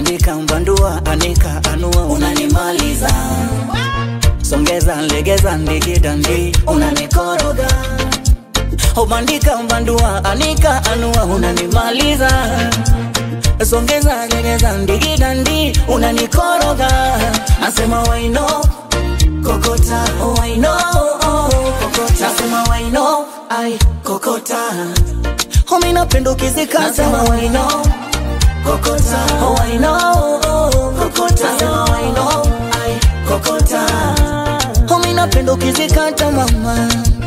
bandika mbandua anika anua unanimaliza songeza legeza ndigidandi unanikoroga ubandika mbandua anika anua unanimaliza songeza legeza ndigidandi unanikoroga nasema waino kokota waino kokota nasema waino ai kokota homi napenda ukizikata nasema waino kokota waino kokota nasema waino ai kokota homi napenda ukizikata mama